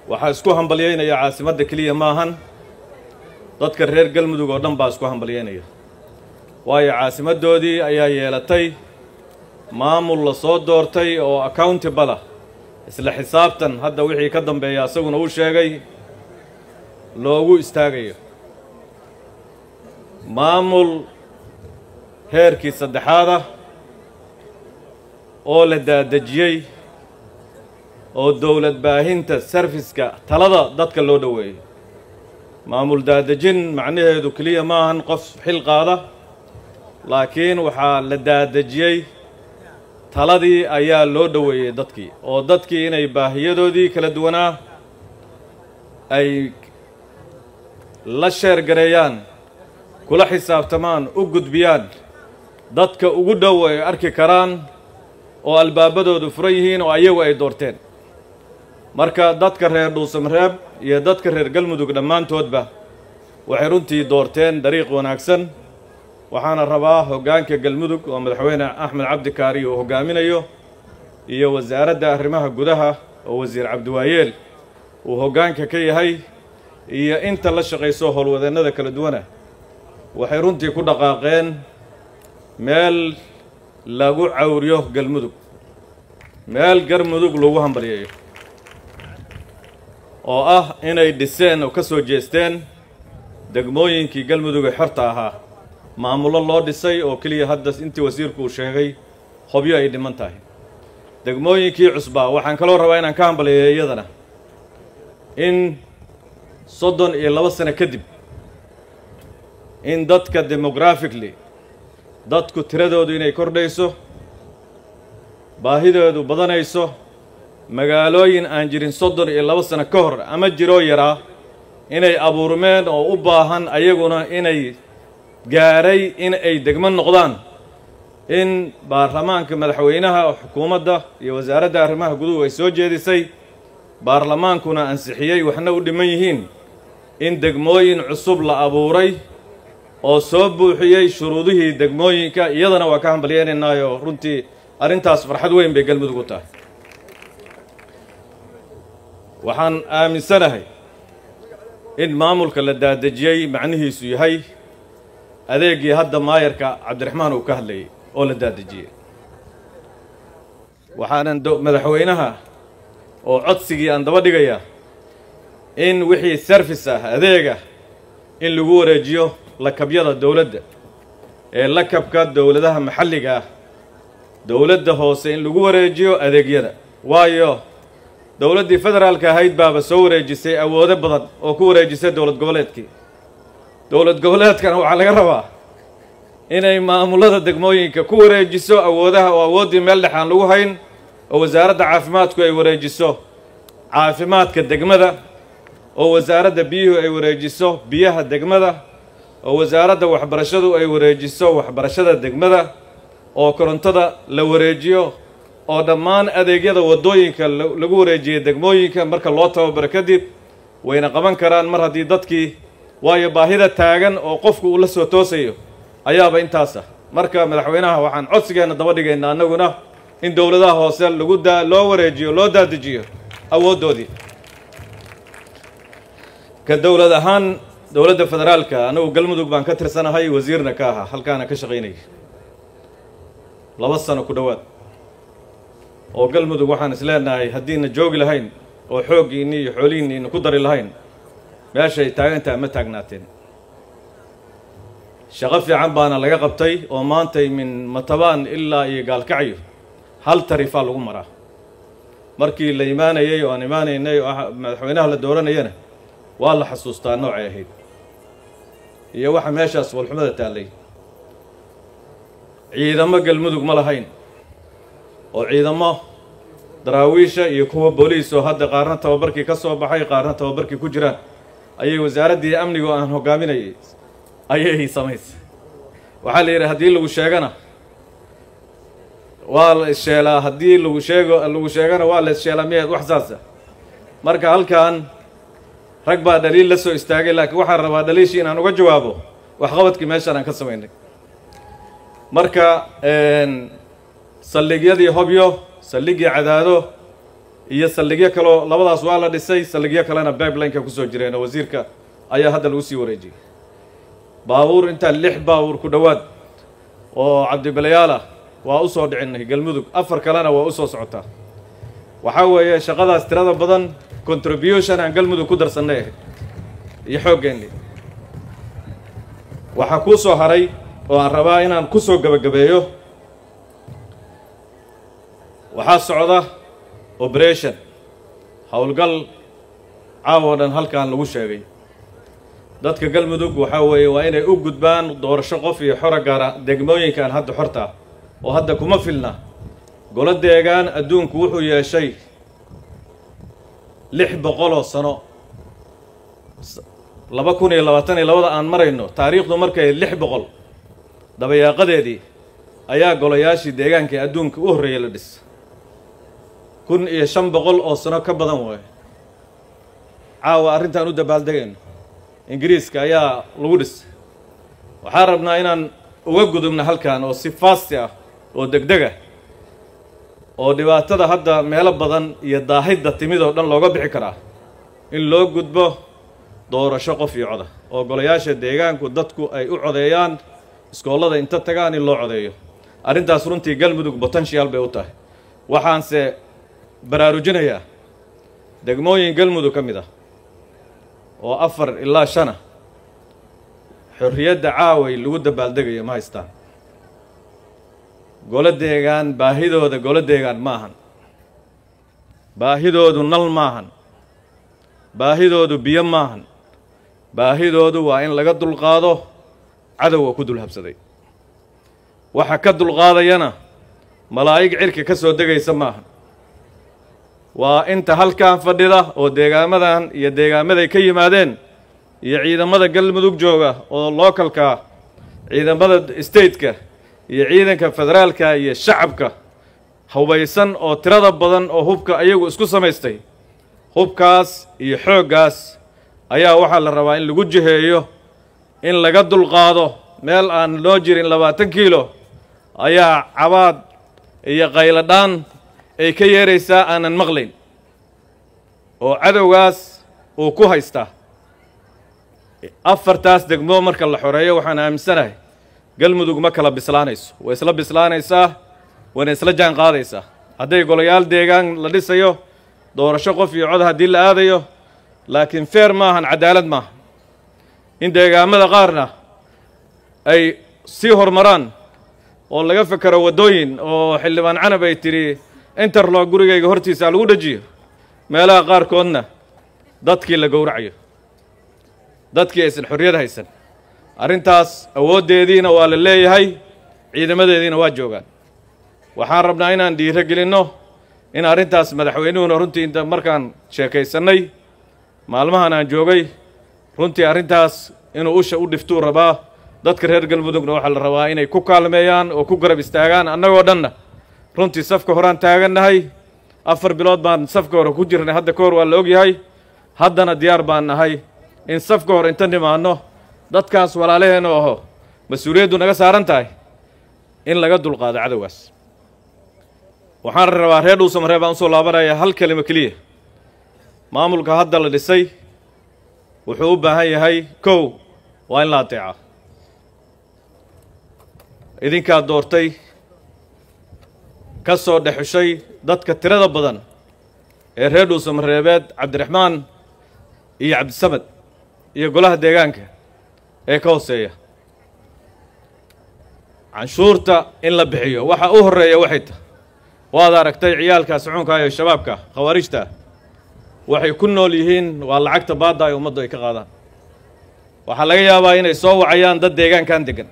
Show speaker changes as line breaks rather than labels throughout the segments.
waxaa isku hambalyaynaya caasimadda keliya maahan dadka reer galmudug oo dhan baa isku hambalyaynaya waayo caasimaddoodii ayaa yeelatay maamul la soo doortay oo accountable ah isla xisaabtan hadda wixii ka dambeeya asaguna uu sheegay loogu istaagayo maamul heerkii saddexaad ah oo la daadejiyey oo dowlad baahinta sarfiska talada dadka loo dhoweeyo maamul daadejin macnaheedu keliya ma ahan qof xil qaada laakiin waxaa la daadejiyey taladii ayaa loo dhoweeyey dadkii oo dadkii inay baahiyadoodii kala duwanaa ay la sheergareeyaan kula xisaabtamaan u gudbiyaan dadka ugu dhow ay arki karaan oo albaabadoodu furan yihiin oo ayagu ay doorteen marka dadka reer dhuusamareeb iyo dadka reer galmudug dhammaantoodba waxay runtii doorteen dariiq wanaagsan waxaana rabaa hoggaanka galmudug oo madaxweyne axmed cabdi kaari uu hoggaaminayo iyo wasaaradda arrimaha gudaha oo wasiir cabdiwaayeel uu hoggaanka ka yahay iyo inta la shaqayso howlwadeennada kala duwana waxay runtii ku dhaqaaqeen meel lagu cawriyo galmudug meel galmudug lagu hambalyeeyo oo ah inay dhiseen oo ka soo jeesteen degmooyinkii galmudug ee xorta ahaa maamullo loo dhisay oo keliya hadda intii wasiirku uu sheegay hobyo ay dhiman tahay degmooyinkii cusbaa waxaan kaloo rabaa inaan ka hambalyeeyo iyadana in soddon iyo laba sano kadib in dadka demographically dadku tiradoodu inay kordhayso baahidoodu badanayso magaalooyin aan jirin soddon iyo laba sano ka hor ama jiroo yaraa inay abuurmeen oo u baahan ayaguna inay gaaray in ay degmo noqdaan in baarlamaanka madaxweynaha xukuumadda iyo wasaaradda arrimaha guduhu ay soo jeedisay baarlamaankuna ansixiyey waxna u dhiman yihiin in degmooyin cusub la abuuray oo soo buuxiyey shuruudihii degmooyinka iyadana waa ka hambalyeynaynaayo runtii arrintaas farxad weyn bay galmudug u tahay waxaan aaminsanahay in maamulka la daadejiyey macnihiisu yahay adeegii hadda maayarka cabdiraxmaan uu ka hadlayay oo la daadejiyey waxaanan madaxweynaha oo codsigii aan daba dhigayaa in wixii service ah adeega in lagu wareejiyo lakabyada dowladda ee lakabka dowladaha maxalliga ah dowladda hoose in lagu wareejiyo adeegyada waayo dowladdii federaalka ahayd baaba soo wareejisay awoodo badan oo ku wareejisay dowlad goboleedkii dowlad goboleedkana waxaa laga rabaa inay maamullada degmooyinka ku wareejiso awoodaha oo awooddii meel dhex aan lagu hayn oo wasaaradda caafimaadku ay wareejiso caafimaadka degmada oo wasaaradda biyuhu ay wareejiso biyaha degmada oo wasaaradda waxbarashadu ay wareejiso waxbarashada degmada oo korontada la wareejiyo oo dhammaan adeegyada waddooyinka lagu wareejiyay degmooyinka marka loo tababaro kadib wayna qaban karaan mar haddii dadkii waayo baahida taagan oo qofku uu la soo toosayo ayaaba intaas ah marka madaxweynaha waxaan codsigeenna daba dhigaynaa annaguna in dowladaha hoose lagu daa loo wareejiyo loo daadajiyo awooddoodii ka dowlad ahaan dowladda federaalka anagu galmudug baan ka tirsanahay wasiirna ka ahaa halkaana ka shaqaynayay laba sano ku dhowaad oo galmudug waxaan is leenahay haddiina joogi lahayn oo xooggiinni iyo xoolihiinniina ku dari lahayn meeshay taagantaha ma taagnaateen shaqo fiican baana laga qabtay oo maantay min matabaan ilaa iyo gaalkacyo hal tarifaa lagu maraa markii la imaanayey oo aan imaanaynay oo madaxweynaha la dooranayana waa la xasuustaa noocay ahayd iyo waxa meeshaas walxumada taallay ciidamo galmudug ma lahayn oo ciidamo daraawiisha iyo kuwa booliis oo hadda qaarna tababarkii ka soo baxay qaarna tababarkii ku jiraan ayay wasaaraddii amniga oo aan hoggaaminayay ayay samaysay waxaa la yidhi haddii lagu sheegana waa la issheelaa haddii lagu sheego lagu sheegana waa la issheelaa miyaed wax saasa marka halkan rag baa dhaliil la soo istaagay laakiin waxaan rabaa dhaliishii inaan uga jawaabo waxqabadkii meeshaan aan ka samaynay marka saldhigyadii hobyo saldhiggii cadaado iyo saldhigyo kaleo labadaas waa la dhisay saldhigyo kalena bibelineka kusoo jireen oo wasiirka ayaa hadda lagu sii wareejiyey baabuur intaa lix baabuur ku dhowaad oo cabdibilayaal ah waa u soo dhicinay galmudug afar kalena waa u soo socotaa waxaa weeye shaqadaas tirada badan contribution aan galmudug ku darsannay ahayd iyo xooggeenni waxaa kuu soo haray oo aan rabaa inaan ku soo gebagabeeyo waxaa socda operation howlgal caawo dhan halkan lagu sheegay dadka galmudug waxaa weeye waa inay u gudbaan doorasho qof iyo xora gaara degmooyinkan hadda xortaa oo hadda kuma filna golo deegaan adduunku wuxuu yeeshay lix boqoloo sano laba kun iyo labaatan iyo labada aan marayno taariikhdu markay lix boqol dabayaaqadeedii ayaa golayaashii deegaankai adduunka u horreeyay la dhis kun iyo shan boqol oo sano ka badan waayo caawa arrintaan u dabaaldegayno ingiriiska ayaa lagu dhis waxaan rabnaa inaan uga gudubno halkan oo si faasti ah oo degdeg ah oo dhibaatada hadda meelo badan iyo daahidda timid oo dhan looga bixi karaa in loo gudbo doorasho qof iyo coda oo golayaasha deegaanku dadku ay u codeeyaan iskoollada inta tagaan in loo codeeyo arrintaas runtii galmudug potential bay u tahay waxaanse baraarujinayaa degmooyin galmudug ka mid ah oo afar ilaa shana xorriyadda caaway lagu dabaaldegayo ma haystaan golo deegaan baahidooda golo deegaan ma ahan baahidoodu nal maahan baahidoodu biyo maahan baahidoodu waa in laga dulqaado cadowga ku dul habsaday waxa ka dulqaadayana malaa'ig cirka ka soo degaysa maahan waa inta halkan fadhida oo deegaamadan iyo deegaamaday ka yimaadeen iyo ciidamada galmudug jooga oo localka ciidamada stateka iyo ciidanka federaalka iyo shacabka hubaysan oo tirada badan oo hubka ayagu isku samaystay hubkaas iyo xooggaas ayaa waxaa la rabaa in lagu jiheeyo in laga dulqaado meel aan loo jirin labaatan kiilo ayaa cabaad iyo qayladhaan ay ka yeeraysaa aanan maqlayn oo cadowgaas uu ku haystaa afartaas degmo marka la xoreeyo waxaan aaminsanahay galmudug ma kala bislaanayso way isla bislaanaysaa wayna isla jaan qaadaysaa hadday golayaal deegaan la dhisayo doorasho qof iyo cod haddii la aadayo laakiin feer maahan cadaalad maaha in deegaamada qaarna ay sii horumaraan oo laga fekero waddooyin oo xildhibaan canab ay tidhi interlog gurigayga hortiisa lagu dhejiyo meelaha qaarkoodna dadkii la gowracayo dadkii aysan xorriyad haysan arrintaas awooddeediina waa la leeyahay ciidamadeediina waa joogaan waxaan rabnaa inaan dhiiro gelinno in arrintaas madaxweynuhuna runtii inta markaan sheekaysannay maalmahan aan joogay runtii arrintaas inuu usha u dhiftuu rabaa dadka reer galmudugna waxaa la rabaa inay ku kaalmeeyaan oo ku garab istaagaan annagoo dhanna runtii safka horaan taagannahay afar bilood baan safka hore ku jirnay hadda ka hor waa la ogyahay haddana diyaar baan nahay in safka hor inta nimaanno dadkaas walaalaheenna aho mas-uuliyaddu naga saaran tahay in laga dulqaado cadowgaas waxaan rabaa reer dhuusamaree baan usoo laabanaya hal kelimo keliya maamulka hadda la dhisay wuxuu u baahan yahay kow waa in la adeeca idinkaa doortay ka soo dhexushay dadka tirada badan ee reer dhuusamareebeed cabdiraxmaan iyo cabdisamed iyo golaha deegaanka ee ka hooseeya canshuurta in la bixiyo waxa u horreeya waxay tahay waad aragtay ciyaalka sucuunka iyo shabaabka khawaarijta waxay ku nool yihiin waa lacagta baadda ay ummaddu ay ka qaadaan waxaa laga yaabaa inay soo wacayaan dad deegaankan deggan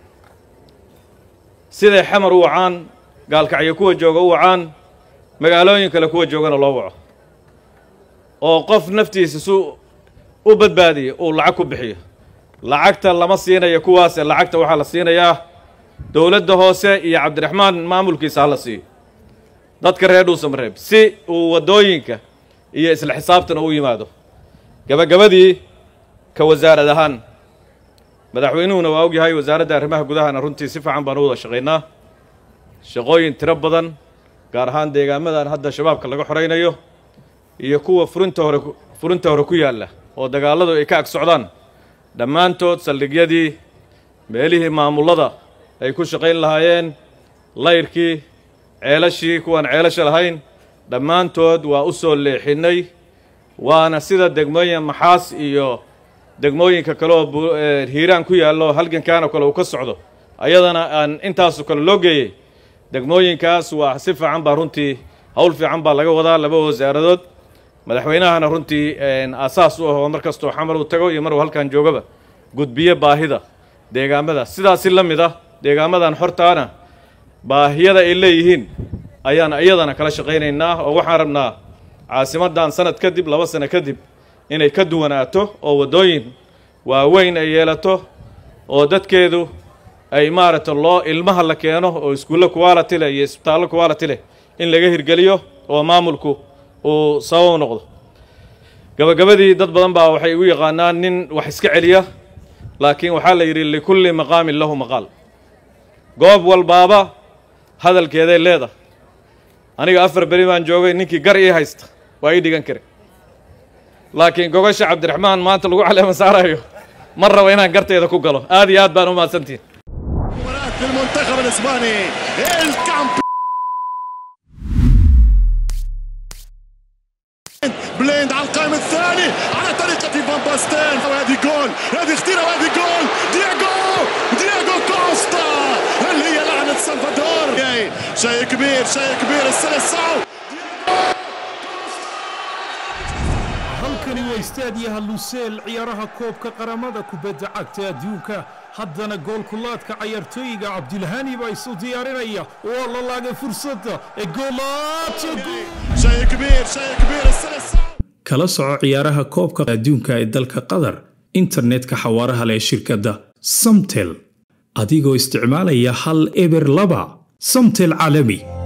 siday xamar u wacaan gaalkacyo kuwa jooga u wacaan magaalooyin kale kuwa joogana loo waco oo qof naftiisa su u badbaadiya uu lacag ku bixiyo lacagta lama siinayo kuwaase lacagta waxaa la siinayaa dowladda hoose iyo cabdiraxmaan maamulkiisa ha la siiyo dadka reer dhuusamareeb si uu waddooyinka iyo isla xisaabtan u yimaado gabagabadii ka wasaarad ahaan madaxweynuhuna waa ogyahay wasaaradda arrimaha gudahana runtii si fiican baan u wada shaqaynaa shaqooyin tiro badan gaar ahaan deegaamadan hadda shabaabka laga xoraynayo iyo kuwa furinta hore furinta hore ku yaalla oo dagaalladu ay ka ag socdaan dhammaantood saldhigyadii meelihii maamullada ay ku shaqayn lahaayeen layrkii ceelashii kuwaan ceelasha lahayn dhammaantood waa u soo leexinnay waana sida degmooyin maxaas iyo degmooyinka kale oo hiiraan ku yaallo halgankaanoo kale uu ka socdo ayadana aan intaasoo kale loo geeyey degmooyinkaas waa si fiican baa runtii howl fiican baa laga wadaa laba wasaaradood madaxweynahana runtii aasaas u ahoo mar kastoo xamar uu tago iyo maruu halkan joogaba gudbiye baahida deegaamada sidaasi la mid ah deegaamadan xortaana baahiyada ay leeyihiin ayaan iyadana kala shaqaynaynaa oo waxaan rabnaa caasimadan sanad kadib laba sano kadib inay ka duwanaato oo waddooyin waaweyn ay yeelato oo dadkeedu ay maaragta loo ilmaha la keeno oo iskuulle quality leh iyo isbitaallo quality leh in laga hirgeliyo oo maamulku uu sabab noqdo gabagabadii dad badan baa waxay igu yaqaanaan nin wax iska celiya laakiin waxaa la yidhi likulli maqaamin lahu maqaal goob walbaaba hadalkeeday leedahay aniga afar beri baan joogay ninkii gar ii haysta waa ii dhigan kare laakiin gogosha cabdiraxmaan maanta lagu caleema saarayo ma rabo inaan garteeda ku galo aad iyo aad baan u mahadsantihin
المنتخب الاسباني الكامبيون بليند على القائم الثاني على طريقة فان باستين وهذه جول هذه خطيرة وهذه جول دياغو دياغو كوستا اللي هي لعنة سلفادور شيء كبير شيء كبير السلسعو
halkani waa istaadiyaha luseel ciyaaraha koobka qaramada kubadda cagta adduunka haddana goolkulaadka cayaartooyiga cabdilhani baa isu diyaarinaya waa la laagay fursadda ee
شيء كبير شيء كبير السلسعو
kala soco ciyaaraha koobka adduunka ee dalka qatar internetka xawaaraha leh shirkadda samtel adigoo isticmaalaya hal eber laba samtel caalami